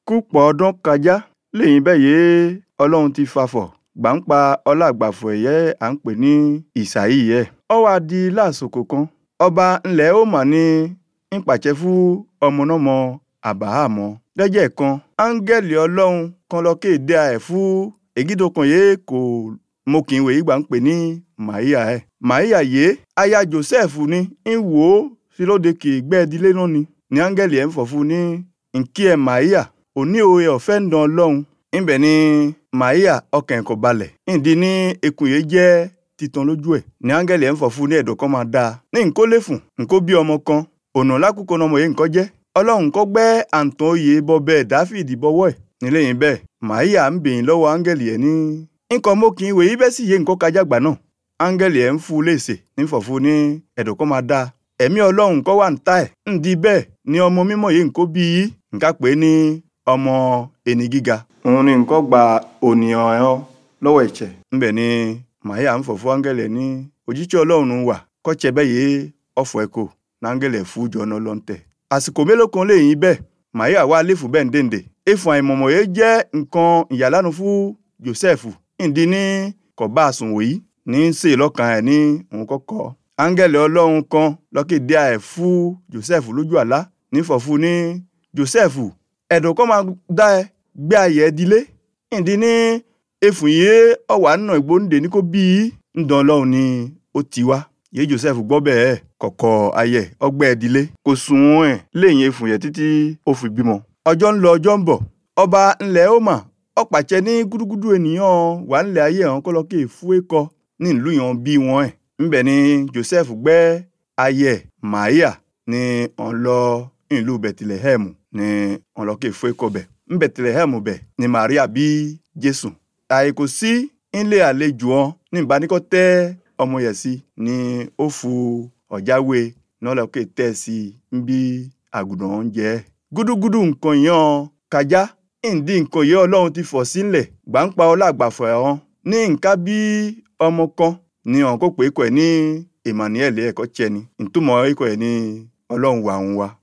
kúpọ̀ ọdún kajá lẹ́yìn bẹ́ẹ̀ yé ọlọ́run ti fafọ̀ gbàǹpa ọlágbàfọ̀ ẹ̀yẹ́ à ń pè ní ìsàyí yẹ. ọ wá di lásìkò kan ọba ńlẹ̀ ó mà ní ń pàṣẹ fún ọmọnọ́mọ àbáhàmọ́ lẹ́jẹ̀ kan áńgẹ́lì ọlọ́run kan lọ kéde ẹ̀ fún ègídókan yé kò mokìnwé ìgbà ń pè ní màíyà ẹ̀ màíyà yé aya joseph ní ń wò ó sí lóde kì í gbẹ́ẹ́dílé náà ni ní áńgẹ́lì ẹ̀ ń fọ̀ fún ní nkí ẹ̀ màíyà òní òye ọ̀fẹ́ ń dán ọlọ́run ńbẹ̀ ni màíyà ọkàn ẹ̀kọ́ balẹ̀ ǹdí ní ekun yìí jẹ́ titan lójú ẹ̀ ní áńgẹ́lì ẹ̀ ń fọ̀ fún ní ẹ̀dọ̀ kan máa dáa ní nkó léfùn nkó bí ọmọ kan ọ̀nà lákòókò ọmọ yìí nǹkan jẹ́ ọlọ́run kọ́ gbẹ́ àǹtàn oyè bọ́ bẹ́ẹ̀ dáfídì bọ́wọ́ ẹ̀ nílé yìí bẹ́ẹ̀ màíyà ń bèyìn lọ́wọ́ áńgẹ́lì ẹ̀ ní nǹkan mọ́kìn ìwé yìí bẹ́ẹ̀ sì yé nǹkan kájàgbà náà áńgẹ́lì ẹ̀ ń fún un léèsè ní fọ̀fún ní ẹ̀dọ̀ kan máa dáa ẹ̀mí ọlọ́run kọ́ wà ń ta ẹ̀ ń di bẹ́ẹ̀ ni ọmọ mímọ́ yìí nǹkó bí yìí nǹka pé ní ọmọ ẹni gíga òun ni nǹkan gba ònìyàn ẹ̀ lọ́wọ́ ẹ̀jẹ̀ ńbẹ̀ ni màáyà ń fọ̀fún áńgẹ́lì ẹ̀ ní òjíṣẹ́ ọlọ́run wà kọ́tsẹ̀ bẹ́ẹ̀ yé ọ̀fọ̀ ẹ̀kọ́ náńgẹ́lì ẹ̀ fún jọ náà lọ́ntẹ̀ àsìkò mélòó kan lẹ́yìn bẹ́ẹ̀ màáyà wà lẹ́fù bẹ́ẹ̀ ń dèndè efun àìmọ̀mọ̀ yẹn jẹ́ nǹkan ìyàlánu fún Joseph ìdí ní kọ̀bá àsùnwò yìí ní sè lọ́kàn ẹ̀ ní òun kọ́kọ́ áńgẹ́lì ọlọ́run kan lọ́kèdè ẹ̀ fún Joseph lójú àlá nífọ̀fún ní Joseph ẹ̀dùn kan máa dá ẹ gbé ayẹ̀ ẹ dilé ìdí ní efun yìí ọ̀wà nà ìgbóǹde ní kó bí ń dán ọlọ́run ni ó ti wá yé Joseph gbọ́ bẹ́ẹ̀ kọ̀kọ̀ ayẹ̀ ọgbẹ́ ẹ dilé kò sùn ẹ̀ lẹ́yìn efun yẹn títí ó fi bímọ ọjọ́ ń lọ ọjọ́ ń bọ̀ ọba ńlẹ̀ ó mà ó pàṣẹ ní gúdúgúdú ènìyàn wà ńlẹ̀ ayé hàn kọ́ lọ́kẹ́ fún ẹ̀kọ́ ní ìlú yẹn bí wọn ẹ̀ ńbẹ̀ ni Joseph gbẹ́ ayẹ̀ Màíyà ní ọ̀n lọ ìlú Bẹ̀tìlẹ̀hẹ́mù ní ọ̀n lọ́kẹ́ fún ẹ̀kọ́ bẹ̀ ńbẹ̀tìlẹ̀hẹ́mù bẹ̀ ni Màríà bí Jésù àìkò sí ńlé àlejò wọn ní ìbánikọ́ tẹ́ ọmọ yẹ̀ sí ni ó fu ọ̀jáwé náà lọ́kẹ́ tẹ́ sí ń bí àgùdàn oúnjẹ gúdúgúdú nǹkan yẹn kájá ìdí nǹkan yẹn ọlọ́run ti fọ̀ sílẹ̀ gbàǹpa ọlágbàfọ̀ ẹ̀hán ní nǹkan bí ọmọ kan ní ọ̀hún kó pé kọ̀ ẹ̀ ní Emmanuel ẹ̀kọ́ tiẹ̀ ni ìtumọ̀ ikọ̀ ẹ̀ ní ọlọ́run wà ń wa